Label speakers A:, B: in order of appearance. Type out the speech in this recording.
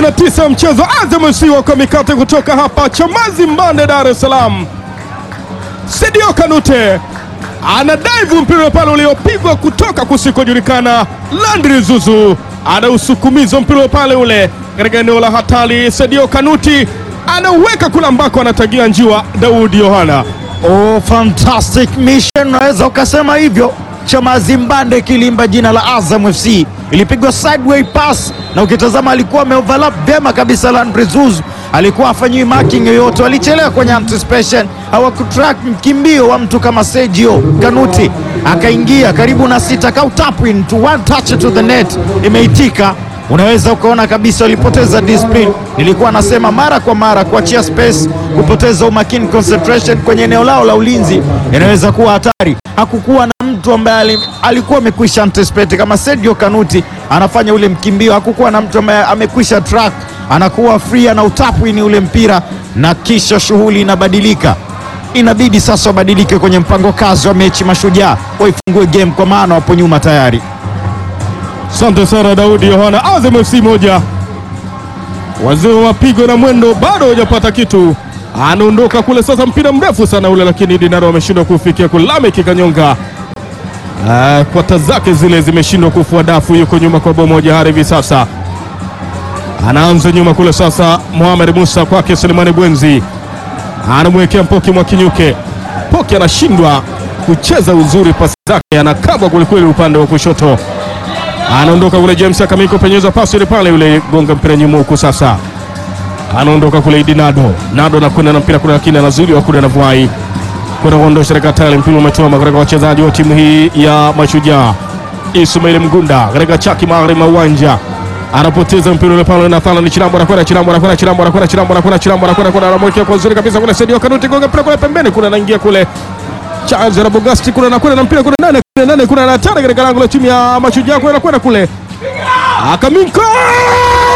A: 29 ya mchezo. Azam FC wako mikate kutoka hapa Chamazi Mbande, Dar es Salaam. Sadio Kanute anadaivu mpira pale uliopigwa kutoka kusikojulikana. Landry Zuzu anausukumiza mpira pale ule katika eneo la hatari. Sadio Kanuti anauweka kule ambako anatagia njiwa Daudi Yohana.
B: Oh, fantastic mission, unaweza ukasema hivyo. Chamazi Mbande kilimba jina la Azam FC, ilipigwa sideway pass na ukitazama alikuwa ameoverlap vyema kabisa. Landry Zuzu alikuwa afanyiwi marking yoyote, walichelewa kwenye anticipation, hawakutrack mkimbio wa mtu kama Sergio Kanuti, akaingia karibu na sita, kautap in to one touch to the net, imeitika Unaweza ukaona kabisa walipoteza discipline. Nilikuwa nasema mara kwa mara, kuachia space, kupoteza umakini, concentration kwenye eneo lao la ulinzi inaweza kuwa hatari. Hakukuwa na mtu ambaye alikuwa amekwisha anticipate kama Sergio Kanuti anafanya ule mkimbio. Hakukuwa na mtu ambaye amekwisha track, anakuwa free, ana utapwini ule mpira na kisha shughuli inabadilika. Inabidi sasa wabadilike kwenye mpango kazi wa mechi, Mashujaa waifungue game kwa maana wapo nyuma tayari.
A: Asante sana Daudi Yohana. Azam FC moja, wazee wa mapigo na mwendo bado hajapata kitu, anaondoka kule sasa, mpira mrefu sana ule, lakini Dinaro ameshindwa kufikia kulame kikanyonga. Ah, kwata zake zile zimeshindwa kufua dafu, yuko nyuma kwa bao moja hadi hivi sasa. Anaanza nyuma kule sasa, Mohamed Musa kwake Selemani Bwenzi anamwekea Mpoki Mwakinyuke. Poki anashindwa kucheza uzuri, pasi zake anakabwa kwelikweli upande wa kushoto anaondoka kule James Akamiko, penyeza pasi ile pale, yule gonga mpira nyuma huku. Sasa anaondoka kule Idi Nado, Nado anakwenda na mpira kule, lakini anazuiliwa kule na Vuai kwenda kuondosha katika tayari. Mpira umechoma katika wachezaji wa timu hii ya Mashujaa. Ismail Mgunda katika chaki magharibi mwa uwanja anapoteza mpira ule pale, na Thala ni Chilambo anakwenda, Chilambo anakwenda, Chilambo anakwenda, Chilambo anakwenda, Chilambo anakwenda, kuna anamwekea kwa nzuri kabisa kule Sadio Kanuti, gonga mpira kule pembeni kule, anaingia kule Charles Rabogasti kule anakwenda na mpira kule ndani kule ndani kuna hatari katika lango la timu ya Mashujaa kule anakwenda kule Akaminko